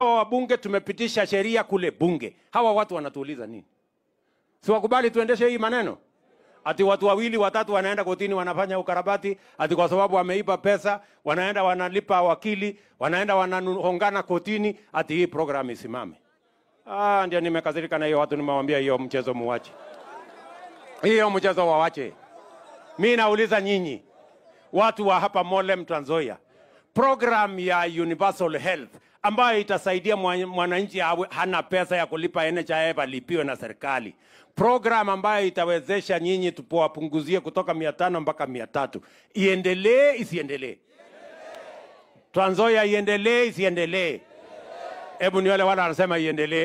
Hawa wabunge tumepitisha sheria kule bunge. Hawa watu wanatuuliza nini? Si wakubali tuendeshe hii maneno? Ati watu wawili watatu wanaenda kotini wanafanya ukarabati, ati kwa sababu wameiba pesa, wanaenda wanalipa wakili, wanaenda wanahongana kotini, ati hii program isimame. Ah, ndio nimekasirika na hiyo watu, nimewaambia hiyo mchezo muwache, hiyo mchezo wawache. Mi nauliza nyinyi watu wa hapa Molem, Trans Nzoia, program ya Universal Health ambayo itasaidia mwa- mwananchi awe hana pesa ya kulipa NHIF alipiwe na serikali, program ambayo itawezesha nyinyi tupowapunguzie kutoka mia tano mpaka mia tatu iendelee isiendelee? Trans Nzoia iendelee isiendelee? Hebu ni wale wale wanasema iendelee.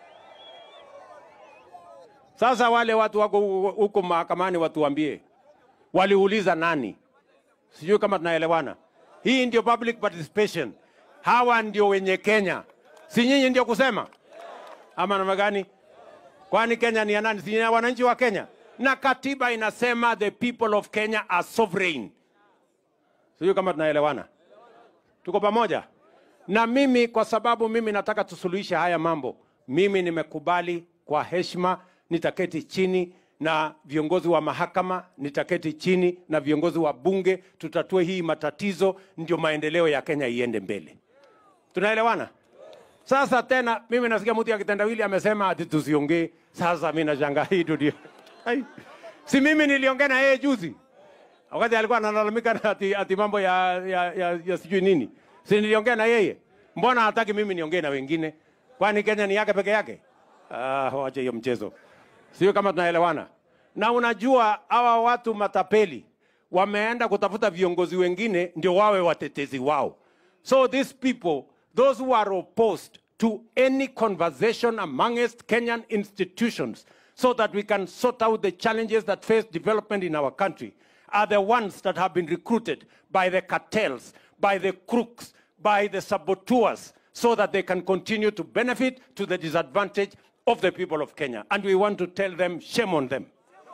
Sasa wale watu wako huko mahakamani watuambie, waliuliza nani? Sijui kama tunaelewana. Hii ndio public participation. Hawa ndio wenye Kenya, si nyinyi ndio kusema ama namna gani? Kwani Kenya ni ya nani? Si ni ya wananchi wa Kenya? Na katiba inasema the people of Kenya are sovereign. Sijui kama tunaelewana, tuko pamoja. Na mimi kwa sababu mimi nataka tusuluhishe haya mambo, mimi nimekubali kwa heshima, nitaketi chini na viongozi wa mahakama, nitaketi chini na viongozi wa bunge, tutatue hii matatizo, ndio maendeleo ya Kenya iende mbele. Tunaelewana? Sasa tena mimi nasikia mtu ya kitendawili amesema ati tusiongee. Sasa mimi nashangaa hii dunia. Ai. Si mimi niliongea na yeye juzi. Wakati alikuwa analalamika na ati, ati mambo ya, ya, ya, ya sijui nini. Si niliongea na yeye. Mbona hataki mimi niongee na wengine? Kwani Kenya ni yake peke yake? Ah, wache hiyo mchezo. Sio kama tunaelewana. Na unajua hawa watu matapeli wameenda kutafuta viongozi wengine ndio wawe watetezi wao. So these people, those who are opposed to any conversation amongst Kenyan institutions so that we can sort out the challenges that face development in our country are the ones that have been recruited by the cartels, by the crooks, by the saboteurs so that they can continue to benefit to the disadvantage of the people of Kenya. And we want to tell them, shame on them.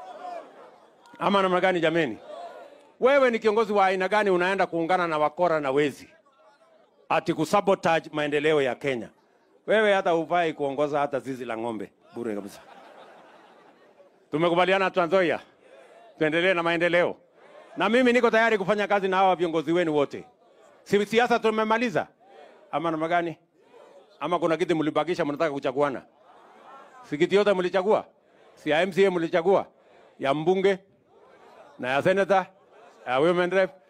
Ama namna gani jameni? Wewe ni kiongozi wa aina gani unaenda kuungana na wakora na wezi ati kusabotage maendeleo ya Kenya? Wewe hata hufai kuongoza hata zizi la ng'ombe bure kabisa. Tumekubaliana Trans Nzoia, tuendelee na maendeleo, na mimi niko tayari kufanya kazi na hawa viongozi wenu wote. Si siasa tumemaliza ama namna gani? Ama kuna kiti mlibakisha mnataka kuchaguana? Si kiti yote mlichagua? Si ya MCA mlichagua? Ya mbunge na ya senator, ya women rep